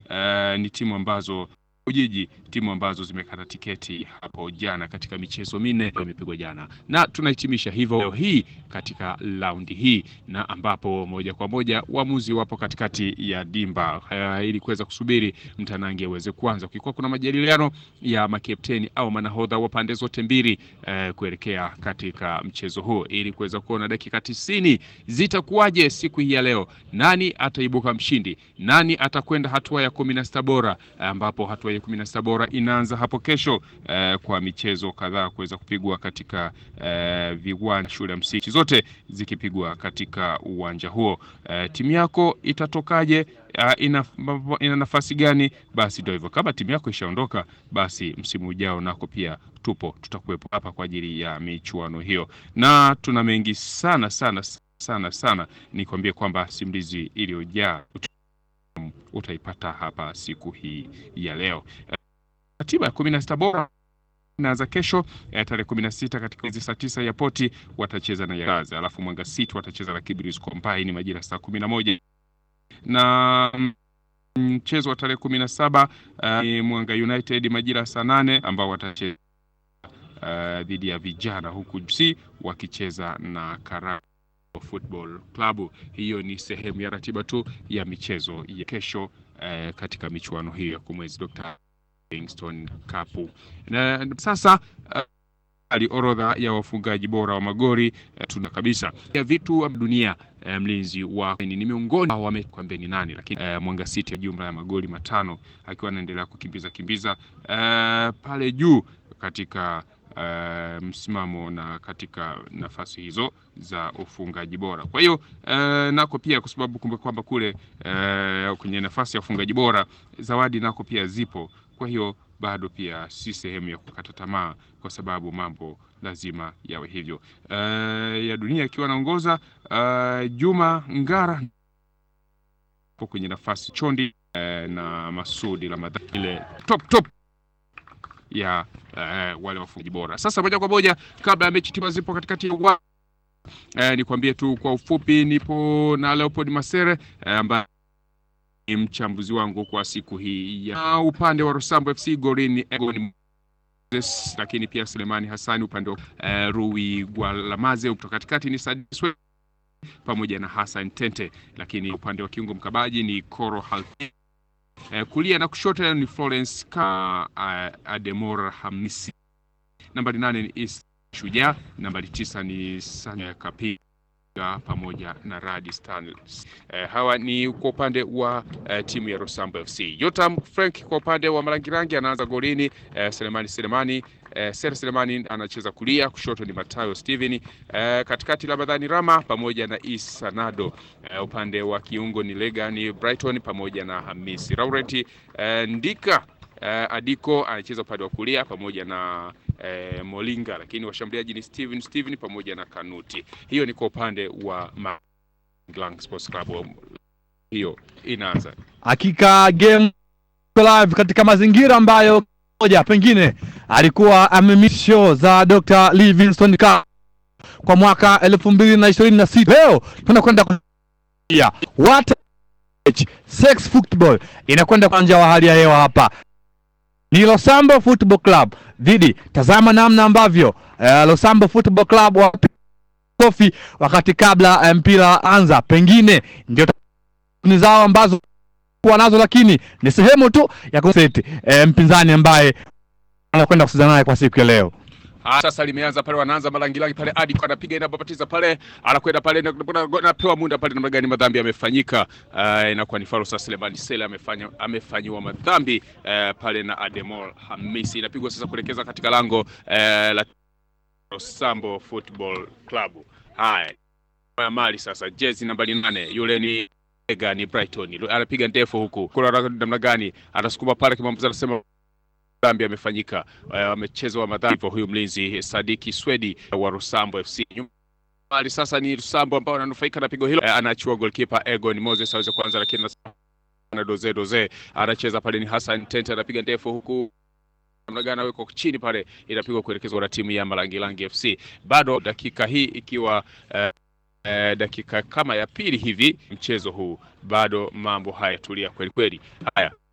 uh, ni timu ambazo Ujiji, timu ambazo zimekata tiketi hapo jana katika michezo minne imepigwa jana, na tunahitimisha hivyo leo hii katika raundi hii, na ambapo moja kwa moja waamuzi wapo katikati ya dimba uh, ili kuweza kusubiri mtanange uweze kuanza. Kulikuwa kuna majadiliano ya makapteni au manahodha wa pande zote mbili uh, kuelekea katika mchezo huo ili kuweza kuona dakika tisini zitakuwaje siku hii ya leo, nani ataibuka mshindi, nani atakwenda hatua ya kumi na sita bora, ambapo hatua ya kumi na sita bora inaanza hapo kesho eh, kwa michezo kadhaa kuweza kupigwa katika eh, viwanja shule ya msingi zote zikipigwa katika uwanja huo. Eh, timu yako itatokaje? Uh, ina, ina nafasi gani? Basi ndio hivyo, kama timu yako ishaondoka, basi msimu ujao nako pia tupo, tutakuwepo hapa kwa ajili ya michuano hiyo, na tuna mengi sana sana sana sana. Nikwambie kwamba simulizi iliyojaa utaipata hapa siku hii ya leo. Ratiba ya kumi na sita bora inaanza kesho eh, tarehe kumi na sita katika hizi saa tisa ya poti watacheza na Yagazi, alafu Mwanga City watacheza na Kibirizi Combine majira saa kumi na moja na mchezo wa tarehe kumi na saba ni uh, Mwanga United majira saa nane ambao watacheza uh, dhidi ya vijana huku FC wakicheza na Karago Football Club. Hiyo ni sehemu ya ratiba tu ya michezo ya kesho uh, katika michuano hiyo ya kumwezi Dr. Livingstone Cup. Na sasa uh, ali orodha ya wafungaji bora wa magori uh, tuna kabisa ya vitu wa dunia uh, mlinzi wa ni miongoni wamekwambia ni nani, lakini uh, Mwanga City ya jumla ya magoli matano akiwa anaendelea kukimbiza kimbiza uh, pale juu katika Uh, msimamo na katika nafasi hizo za ufungaji bora. Kwa hiyo uh, nako pia kwa sababu kumbe kwamba kule uh, kwenye nafasi ya ufungaji bora zawadi nako pia zipo. Kwa hiyo bado pia si sehemu ya kukata tamaa, kwa sababu mambo lazima yawe hivyo. Uh, ya dunia ikiwa anaongoza uh, Juma Ngara kwenye nafasi chondi uh, na Masudi Ramadhani ile top top ya uh, wale wafungaji bora. Sasa moja kwa moja, kabla ya mechi timu zipo katikati ya uh, nikwambie tu kwa ufupi, nipo na Leopold Masere ambaye uh, ni mchambuzi wangu kwa siku hii ya upande wa Rosambo FC golini Egon Moses, lakini pia Selemani Hassani upande wa uh, Rui Gwalamaze, kutoka katikati ni Sadiswe pamoja na Hassan Tente, lakini upande wa kiungo mkabaji ni Koro Halfi Uh, kulia na kushoto ni Florence ka uh, Ademor Hamisi. Nambari nane ni East Shujaa, nambari tisa ni Sanya Kapiga pamoja na Radi Stanley. Uh, hawa ni kwa upande wa uh, timu ya Rosambo FC. Yotam Frank kwa upande wa Marangirangi anaanza golini. Uh, Selemani Selemani uh, Ser Selemani anacheza kulia, kushoto ni Matayo Steven, uh, katikati Ramadhani Rama pamoja na Isa Nado. Uh, upande wa kiungo ni Lega ni Brighton pamoja na Hamisi Laurent. Uh, Ndika uh, Adiko anacheza upande wa kulia pamoja na uh, Molinga, lakini washambuliaji ni Steven Steven pamoja na Kanuti. Hiyo ni kwa upande wa Magelang Sports Club. Hiyo inaanza hakika game live katika mazingira ambayo moja pengine alikuwa amemisho za Dr. Livingstone Cup kwa mwaka elfu mbili na ishirini na sita. Leo tunakwenda kuia what sex football inakwenda uwanja wa hali ya hewa hapa ni Losambo Football Club dhidi, tazama namna ambavyo uh, Losambo Football Club wa kofi wakati kabla mpira anza, pengine ndio ni zao ambazo kuwa nazo, lakini ni sehemu tu ya kuseti e, mpinzani ambaye anakwenda kucheza naye kwa siku ya leo. Ah, sasa limeanza pale, wanaanza malangilangi pale, Adi kwa anapiga inapopatiza pale, anakwenda pale, anapewa muda pale, namna gani madhambi yamefanyika. Uh, inakuwa ni Faro sasa, Selemani Sele amefanya amefanyiwa madhambi uh, pale na Ademol Hamisi, inapigwa sasa kuelekeza katika lango uh, la Rosambo Football Club. Haya, mali sasa, jezi nambari nane, yule ni Ega, ni Brighton, anapiga ndefu huku, kuna namna gani atasukuma pale, kimambuzi anasema dhambi amefanyika, amechezwa uh, madhambi huyu mlinzi Sadiki Swedi wa Rusambo FC. Bali sasa ni Rusambo ambao ananufaika na pigo hilo, uh, anachua goalkeeper Egon Moses aweze kuanza, lakini na doze doze anacheza pale, ni Hassan Tente anapiga ndefu huku namna gani aweko chini pale, inapigwa kuelekezwa na timu ya Malangilangi FC. Bado dakika hii ikiwa uh, uh, dakika kama ya pili hivi mchezo huu, bado mambo haya tulia kweli kweli. Haya